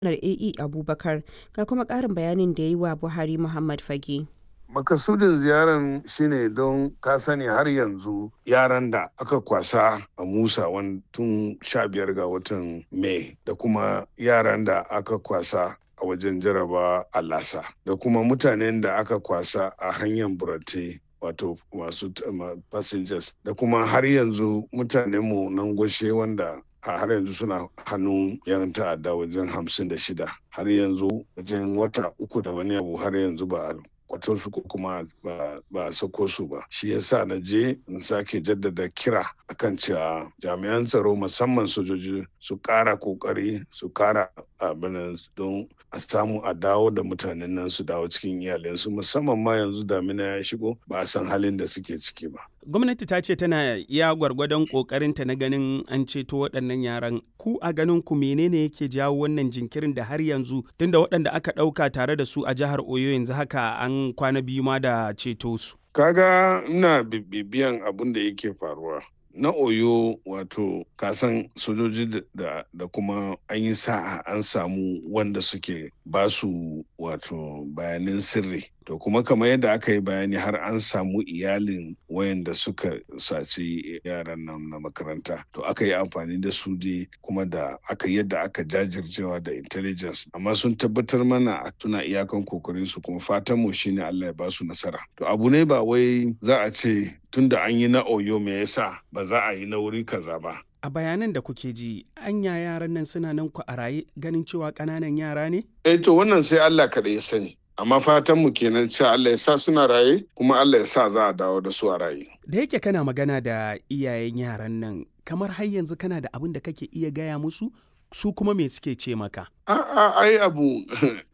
janar AE Abubakar ga kuma ƙarin bayanin da ya yi wa Buhari Muhammad Fage. makasudin ziyaran shine don ka sani har yanzu yaran da aka kwasa a musa tun sha biyar ga watan mai da kuma yaran da aka kwasa a wajen jaraba a lasa da kuma mutanen da aka kwasa a hanyar burate wato masu passengers da kuma har yanzu mutanenmu nan gwashe wanda a har yanzu suna hannun yan ta'adda wajen hamsin da shida har yanzu wajen wata uku da wani abu har yanzu ba kwato su ko kuma ba a sako su ba shi yasa na je in sake jaddada kira akan cewa jami'an tsaro musamman sojoji su kara kokari su kara abin don a samu a dawo da mutanen nan su dawo cikin iyalinsu musamman ma yanzu damina ya shigo ba a san halin da suke ciki ba gwamnati ta ce tana iya gwargwadon kokarinta na ganin an ceto waɗannan yaran ku a ganin ku menene yake jawo wannan jinkirin da har yanzu tunda waɗanda aka ɗauka tare da su a jihar oyo yanzu haka an kwana biyu ma da ceto su kaga ina bibiyan abin da yake faruwa na oyo wato kasan sojoji da, da kuma an yi sa'a an samu wanda suke basu wato bayanin sirri to kuma kamar yadda aka yi bayani har an samu iyalin wayanda suka saci yaran nan na makaranta to aka yi amfani da su dai kuma da aka yadda aka jajircewa da intelligence amma sun tabbatar mana suna iyakan kokarin su kuma fatan mu shine Allah ya basu nasara to abu ne ba wai za a ce tunda an yi na oyo me yasa ba za a yi na wuri kaza ba a bayanan da kuke ji anya yaran nan suna nan ku a raye ganin cewa ƙananan yara ne eh to wannan sai Allah kaɗai ya sani amma fatan mu kenan cewa Allah ya sa suna raye kuma Allah ya sa za a dawo da su a raye da yake kana magana da iyayen yaran nan kamar har yanzu kana da abin da kake iya gaya musu su kuma me suke ce maka a'a ai abu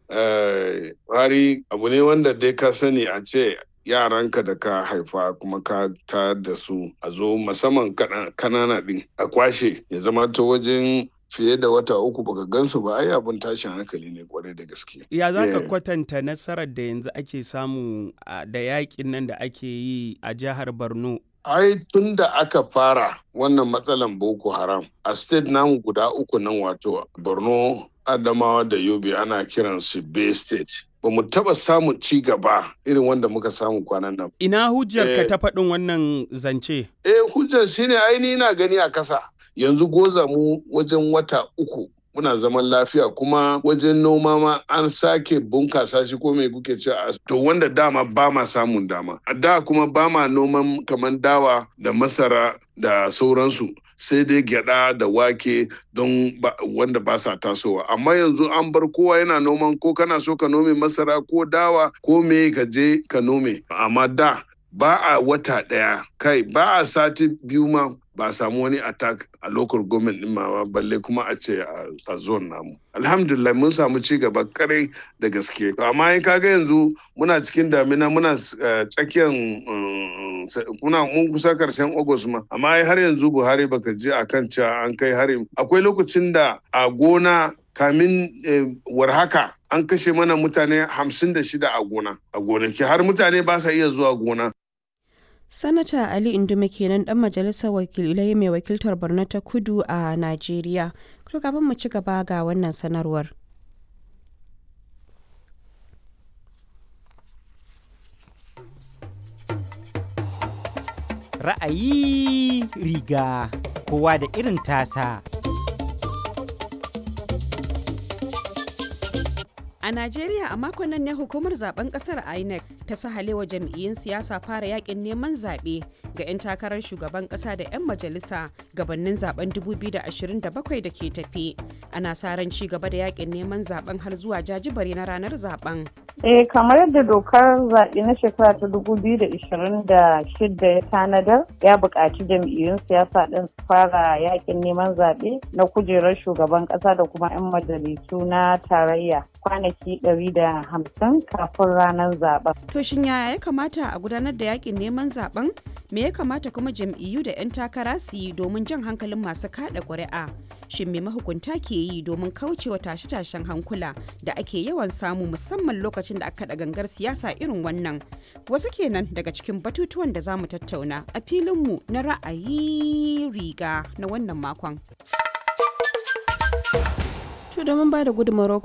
hari abu ne wanda dai ka sani a ce yaranka da ka haifa kuma ka ta da su a zo musamman kanana din a kwashe ya zama ta wajen fiye da wata uku baka gansu ba ai abin tashin hankali ne kwarai da gaske. Ya za ka kwatanta nasarar da yanzu ake samu da yakin nan da ake yi a jihar Borno ai tun da aka fara wannan matsalan boko haram a state namu guda uku nan wato borno adamawa da yobe ana kiran su bay state ba mu taba samun ci gaba irin wanda muka samu kwanan nan ina hujjar ka ta faɗin wannan zance eh hujjar shine aini na gani a kasa yanzu goza mu wajen wata uku muna zaman lafiya kuma wajen noma ma an sake bunkasa shi ko mai kuke ce to wanda dama ba ma samun dama a da kuma ba ma noman kamar dawa da masara da sauransu sai dai gyada da wake don wanda ba sa tasowa amma yanzu an bar kowa yana noman ko kana so ka nome masara ko dawa ko me ka je ka nome amma da ba a wata ɗaya kai ba a sati biyu ma ba a samu wani attack a local government din ma balle kuma a ce a zone namu alhamdulillah mun samu ci gaba kare da gaske amma in kaga yanzu muna cikin damina muna tsakiyar muna mun kusa karshen august ma amma har yanzu buhari baka je akan cewa an kai hari akwai lokacin da a gona kamin warhaka an kashe mana mutane hamsin da shida a gona a gonaki har mutane ba sa iya zuwa gona Sanata Ali Indume kenan dan majalisar wakilai mai wakiltar Borno ta Kudu a Najeriya. Kuma kafin mu ci gaba ga wannan sanarwar. Ra'ayi riga kowa da irin tasa. A Najeriya a makon nan ne hukumar zaben kasar INEC ta sahalewa jam'iyyun siyasa fara yakin neman zaɓe ga 'yan takarar shugaban ƙasa da 'yan majalisa gabanin zaben 2027 da ke tafi. Ana sa ran ci gaba da yakin neman zaben har zuwa jajibare na ranar zaben. Eh kamar yadda dokar zaɓe na shekara ta 2026 ya tanadar ya buƙaci jam'iyyun siyasa ɗin su fara yakin neman zaɓe na kujerar shugaban ƙasa da kuma 'yan majalisu na tarayya kwanaki 150 kafin ranar zaben. To shin yaya ya kamata a gudanar da yakin neman zaben? Me ya kamata kuma jam'iyyu da 'yan takara su yi domin jan hankalin masu kada ƙuri'a? Shin me mahukunta ke yi domin kaucewa tashe-tashen hankula da ake yawan samu musamman lokacin da aka kaɗa gangar siyasa irin wannan? Wasu kenan daga cikin batutuwan da za mu tattauna a filinmu na ra'ayi riga na wannan makon. To domin ba da gudunmawar